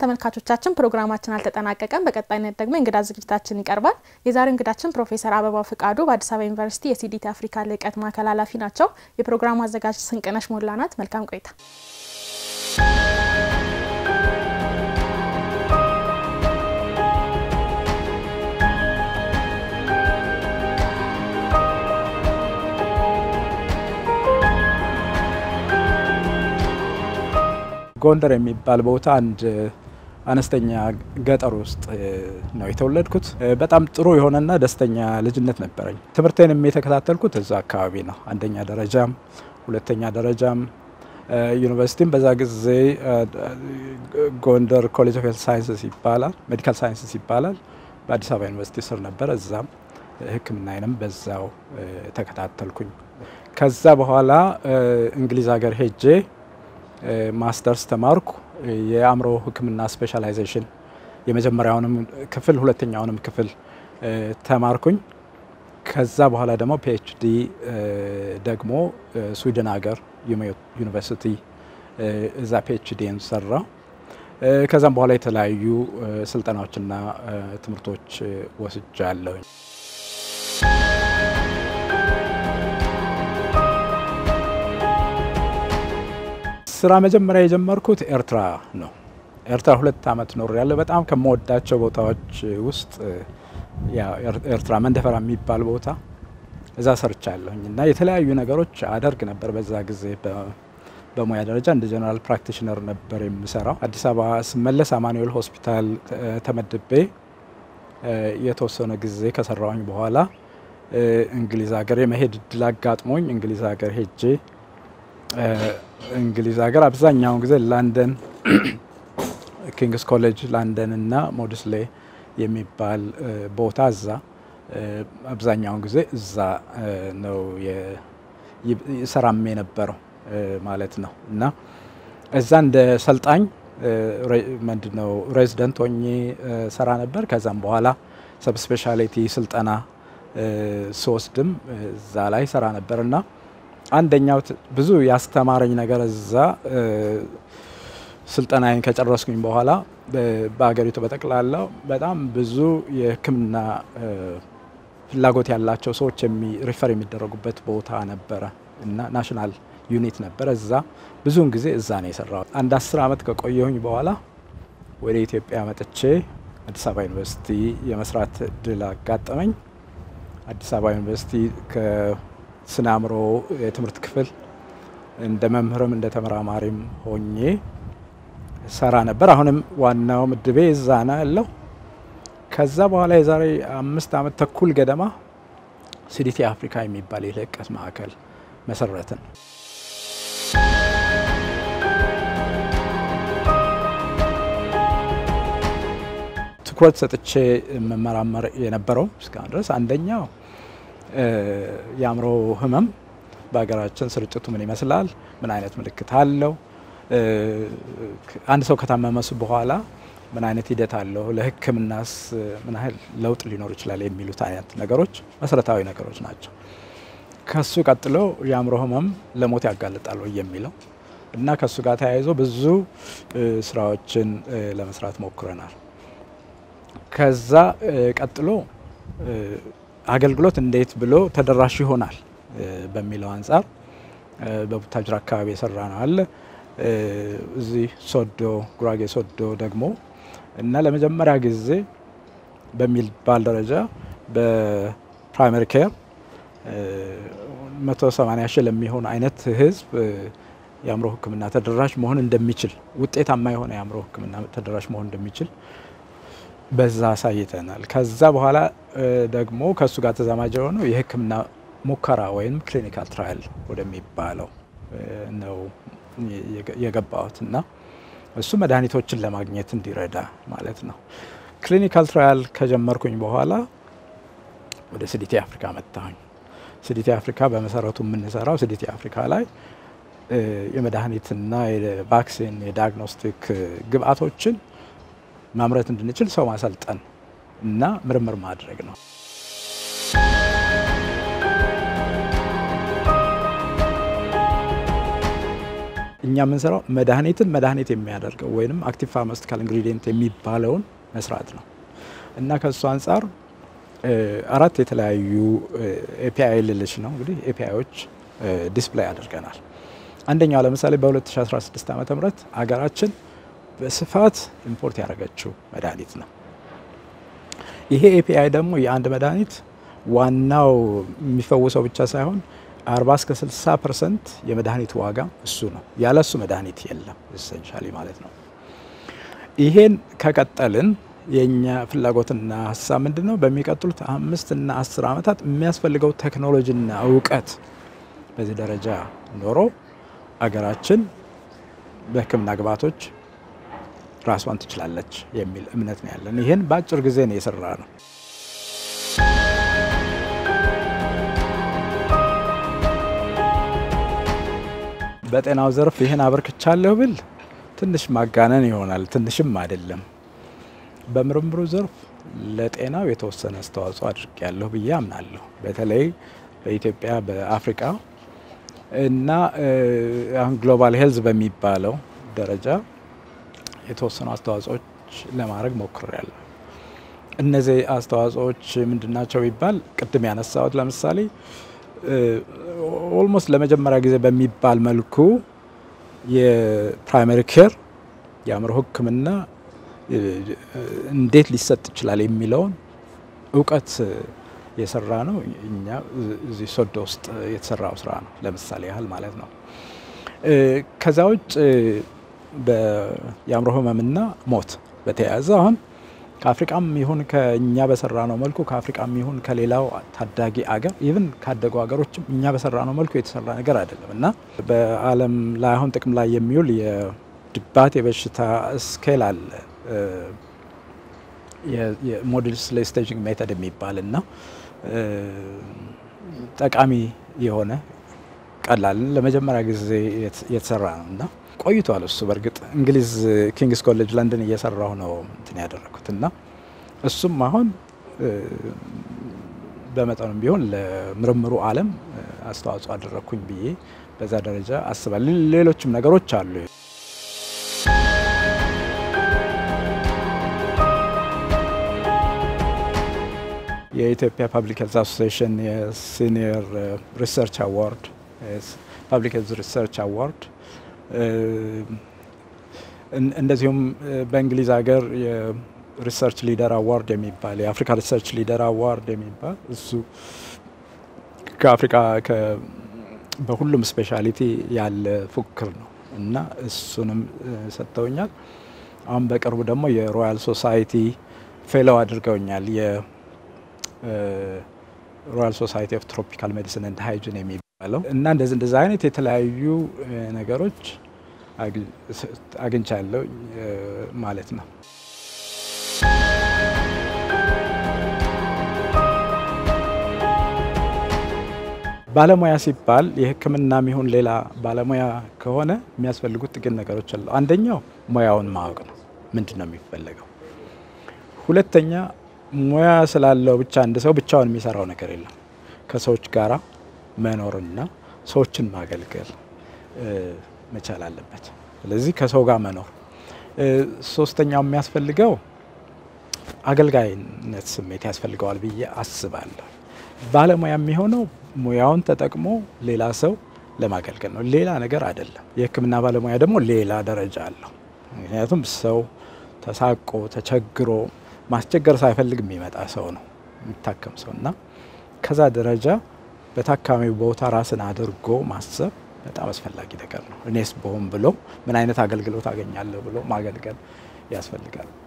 ተመልካቾቻችን ፕሮግራማችን አልተጠናቀቀም። በቀጣይነት ደግሞ የእንግዳ ዝግጅታችን ይቀርባል። የዛሬው እንግዳችን ፕሮፌሰር አበባው ፍቃዱ በአዲስ አበባ ዩኒቨርሲቲ የሲዲቲ አፍሪካ ልዕቀት ማዕከል ኃላፊ ናቸው። የፕሮግራሙ አዘጋጅ ስንቅነሽ ሞላ ናት። መልካም ቆይታ። ጎንደር የሚባል ቦታ አንድ አነስተኛ ገጠር ውስጥ ነው የተወለድኩት። በጣም ጥሩ የሆነና ደስተኛ ልጅነት ነበረኝ። ትምህርቴንም የተከታተልኩት እዛ አካባቢ ነው። አንደኛ ደረጃም ሁለተኛ ደረጃም ዩኒቨርሲቲም በዛ ጊዜ ጎንደር ኮሌጅ ኦፍ ሄልት ሳይንስስ ይባላል፣ ሜዲካል ሳይንስስ ይባላል። በአዲስ አበባ ዩኒቨርሲቲ ስር ነበረ። እዛም ሕክምናዬንም በዛው ተከታተልኩኝ። ከዛ በኋላ እንግሊዝ ሀገር ሄጄ ማስተርስ ተማርኩ። የአእምሮ ሕክምና ስፔሻላይዜሽን የመጀመሪያውንም ክፍል ሁለተኛውንም ክፍል ተማርኩኝ። ከዛ በኋላ ደግሞ ፒኤችዲ ደግሞ ስዊድን ሀገር ዩኒቨርሲቲ እዛ ፒኤችዲን ሰራው። ከዛም በኋላ የተለያዩ ስልጠናዎችና ትምህርቶች ወስጃለሁኝ። ስራ መጀመሪያ የጀመርኩት ኤርትራ ነው። ኤርትራ ሁለት ዓመት ኖር ያለው በጣም ከምወዳቸው ቦታዎች ውስጥ ኤርትራ መንደፈራ የሚባል ቦታ እዛ ሰርቻለሁኝ እና የተለያዩ ነገሮች አደርግ ነበር። በዛ ጊዜ በሙያ ደረጃ እንደ ጀነራል ፕራክቲሽነር ነበር የምሰራው። አዲስ አበባ ስመለስ አማኑኤል ሆስፒታል ተመድቤ የተወሰነ ጊዜ ከሰራውኝ በኋላ እንግሊዝ ሀገር የመሄድ እድል አጋጥሞኝ እንግሊዝ ሀገር ሄጄ እንግሊዝ ሀገር አብዛኛውን ጊዜ ላንደን ኪንግስ ኮሌጅ ላንደን እና ሞድስሌ የሚባል ቦታ እዛ አብዛኛውን ጊዜ እዛ ነው ሰራም የነበረው ማለት ነው እና እዛ እንደ ሰልጣኝ ምንድነው ሬዚደንት ሆኜ ሰራ ነበር። ከዛም በኋላ ሰብ ስፔሻሊቲ ስልጠና ስወስድም እዛ ላይ ሰራ ነበር እና አንደኛው ብዙ ያስተማረኝ ነገር እዛ ስልጠናዬን ከጨረስኩኝ በኋላ በሀገሪቱ በጠቅላላው በጣም ብዙ የሕክምና ፍላጎት ያላቸው ሰዎች ሪፈር የሚደረጉበት ቦታ ነበረ እና ናሽናል ዩኒት ነበረ። እዛ ብዙውን ጊዜ እዛ ነው የሰራሁት። አንድ አስር ዓመት ከቆየሁኝ በኋላ ወደ ኢትዮጵያ መጥቼ አዲስ አበባ ዩኒቨርሲቲ የመስራት እድል አጋጠመኝ። አዲስ አበባ ዩኒቨርሲቲ ስነ አእምሮ የትምህርት ክፍል እንደ መምህርም እንደ ተመራማሪም ሆኜ ሰራ ነበር። አሁንም ዋናው ምድቤ እዛ ነው ያለው። ከዛ በኋላ የዛሬ አምስት ዓመት ተኩል ገደማ ሲዲቲ አፍሪካ የሚባል የልዕቀት ማዕከል መሰረትን። ትኩረት ሰጥቼ መመራመር የነበረው እስካሁን ድረስ አንደኛው የአእምሮ ህመም በሀገራችን ስርጭቱ ምን ይመስላል? ምን አይነት ምልክት አለው? አንድ ሰው ከታመመሱ በኋላ ምን አይነት ሂደት አለው? ለሕክምናስ ምን ያህል ለውጥ ሊኖር ይችላል? የሚሉት አይነት ነገሮች መሰረታዊ ነገሮች ናቸው። ከሱ ቀጥሎ የአእምሮ ህመም ለሞት ያጋልጣል ወይ የሚለው እና ከሱ ጋር ተያይዞ ብዙ ስራዎችን ለመስራት ሞክረናል። ከዛ ቀጥሎ አገልግሎት እንዴት ብሎ ተደራሽ ይሆናል በሚለው አንጻር በቡታጅራ አካባቢ የሰራ ነው አለ። እዚህ ሶዶ ጉራጌ ሶዶ ደግሞ እና ለመጀመሪያ ጊዜ በሚባል ደረጃ በፕራይመሪ ኬር 180 ሺህ ለሚሆን አይነት ህዝብ የአእምሮ ሕክምና ተደራሽ መሆን እንደሚችል ውጤታማ የሆነ የአእምሮ ሕክምና ተደራሽ መሆን እንደሚችል በዛ አሳይተናል። ከዛ በኋላ ደግሞ ከእሱ ጋር ተዛማጅ የሆነው የህክምና ሙከራ ወይም ክሊኒካል ትራያል ወደሚባለው ነው የገባሁት እና እሱ መድኃኒቶችን ለማግኘት እንዲረዳ ማለት ነው። ክሊኒካል ትራያል ከጀመርኩኝ በኋላ ወደ ሲዲቲ አፍሪካ መጣሁኝ። ሲዲቲ አፍሪካ በመሰረቱ የምንሰራው ሲዲቲ አፍሪካ ላይ የመድኃኒትና የቫክሲን የዲያግኖስቲክ ግብአቶችን ማምረት እንድንችል ሰው ማሰልጠን እና ምርምር ማድረግ ነው። እኛ የምንሰራው መድኃኒትን መድኃኒት የሚያደርገው ወይም አክቲቭ ፋርማስቲካል ኢንግሪዲየንት የሚባለውን መስራት ነው እና ከእሱ አንጻር አራት የተለያዩ ኤፒአይ ልልሽ ነው እንግዲህ ኤፒአይዎች ዲስፕላይ አድርገናል። አንደኛው ለምሳሌ በ2016 ዓ ም አገራችን በስፋት ኢምፖርት ያደረገችው መድኃኒት ነው። ይሄ ኤፒአይ ደግሞ የአንድ መድኃኒት ዋናው የሚፈውሰው ብቻ ሳይሆን 40 እስከ 60 ፐርሰንት የመድኃኒት ዋጋ እሱ ነው። ያለ እሱ መድኃኒት የለም ኢሰንሻሊ ማለት ነው። ይሄን ከቀጠልን የእኛ ፍላጎትና ሀሳብ ምንድን ነው? በሚቀጥሉት አምስት እና አስር ዓመታት የሚያስፈልገው ቴክኖሎጂና እውቀት በዚህ ደረጃ ኖሮ አገራችን በሕክምና ግብዓቶች ራሷን ትችላለች የሚል እምነት ነው ያለን። ይህን በአጭር ጊዜ ነው የሰራ ነው። በጤናው ዘርፍ ይህን አበርክቻለሁ ብል ትንሽ ማጋነን ይሆናል። ትንሽም አይደለም። በምርምሩ ዘርፍ ለጤናው የተወሰነ አስተዋጽኦ አድርጌያለሁ ብዬ አምናለሁ። በተለይ በኢትዮጵያ በአፍሪካ እና አሁን ግሎባል ሄልዝ በሚባለው ደረጃ የተወሰኑ አስተዋጽኦዎች ለማድረግ ሞክሬያለሁ። እነዚህ አስተዋጽኦዎች ምንድናቸው ቢባል ቅድም ያነሳሁት ለምሳሌ ኦልሞስት ለመጀመሪያ ጊዜ በሚባል መልኩ የፕራይመሪ ኬር የአእምሮ ሕክምና እንዴት ሊሰጥ ይችላል የሚለውን እውቀት የሰራ ነው። እኛ እዚህ ሶዶ ውስጥ የተሰራው ስራ ነው፣ ለምሳሌ ያህል ማለት ነው። ከዛ ውጭ የአእምሮ ህመምና ሞት በተያያዘ አሁን ከአፍሪቃም ይሁን ከእኛ በሰራ ነው መልኩ ከአፍሪቃም ይሁን ከሌላው ታዳጊ አገር ኢቭን ካደጉ ሀገሮችም እኛ በሰራ ነው መልኩ የተሰራ ነገር አይደለም እና በዓለም ላይ አሁን ጥቅም ላይ የሚውል የድባቴ በሽታ ስኬል አለ የሞዴል ስቴጂንግ ሜተድ የሚባል እና ጠቃሚ የሆነ ቀላልን ለመጀመሪያ ጊዜ የተሰራ ነው እና ቆይቷል። እሱ በእርግጥ እንግሊዝ ኪንግስ ኮሌጅ ለንደን እየሰራሁ ነው እንትን ያደረኩት እና እሱም አሁን በመጠኑም ቢሆን ለምርምሩ ዓለም አስተዋጽኦ አደረግኩኝ ብዬ በዛ ደረጃ አስባለሁ። ሌሎችም ነገሮች አሉ። የኢትዮጵያ ፓብሊክ ሄልዝ አሶሲዬሽን የሲኒየር ሪሰርች አዋርድ ፓብሊክ ሄልዝ ሪሰርች አዋርድ እንደዚሁም በእንግሊዝ ሀገር የሪሰርች ሊደር አዋርድ የሚባል የአፍሪካ ሪሰርች ሊደር አዋርድ የሚባል እሱ ከአፍሪካ በሁሉም ስፔሻሊቲ ያለ ፉክክር ነው እና እሱንም ሰጥተውኛል። አሁን በቅርቡ ደግሞ የሮያል ሶሳይቲ ፌሎው አድርገውኛል። የሮያል ሶሳይቲ ኦፍ ትሮፒካል ሜዲሲን ኤንድ ሃይጂን የሚባለው እና እንደዚህ እንደዚህ አይነት የተለያዩ ነገሮች አግኝቻለሁ ማለት ነው። ባለሙያ ሲባል የሕክምና የሚሆን ሌላ ባለሙያ ከሆነ የሚያስፈልጉት ጥቂት ነገሮች አሉ። አንደኛው ሙያውን ማወቅ ነው። ምንድን ነው የሚፈለገው? ሁለተኛ ሙያ ስላለው ብቻ አንድ ሰው ብቻውን የሚሰራው ነገር የለም። ከሰዎች ጋራ መኖርና ሰዎችን ማገልገል መቻል አለበት። ስለዚህ ከሰው ጋር መኖር። ሶስተኛው የሚያስፈልገው አገልጋይነት ስሜት ያስፈልገዋል ብዬ አስባለሁ። ባለሙያ የሚሆነው ሙያውን ተጠቅሞ ሌላ ሰው ለማገልገል ነው፣ ሌላ ነገር አይደለም። የህክምና ባለሙያ ደግሞ ሌላ ደረጃ አለው። ምክንያቱም ሰው ተሳቆ ተቸግሮ ማስቸገር ሳይፈልግ የሚመጣ ሰው ነው የሚታከም ሰው እና ከዛ ደረጃ በታካሚው ቦታ ራስን አድርጎ ማሰብ በጣም አስፈላጊ ነገር ነው። እኔስ በሆን ብሎ ምን አይነት አገልግሎት አገኛለሁ ብሎ ማገልገል ያስፈልጋል።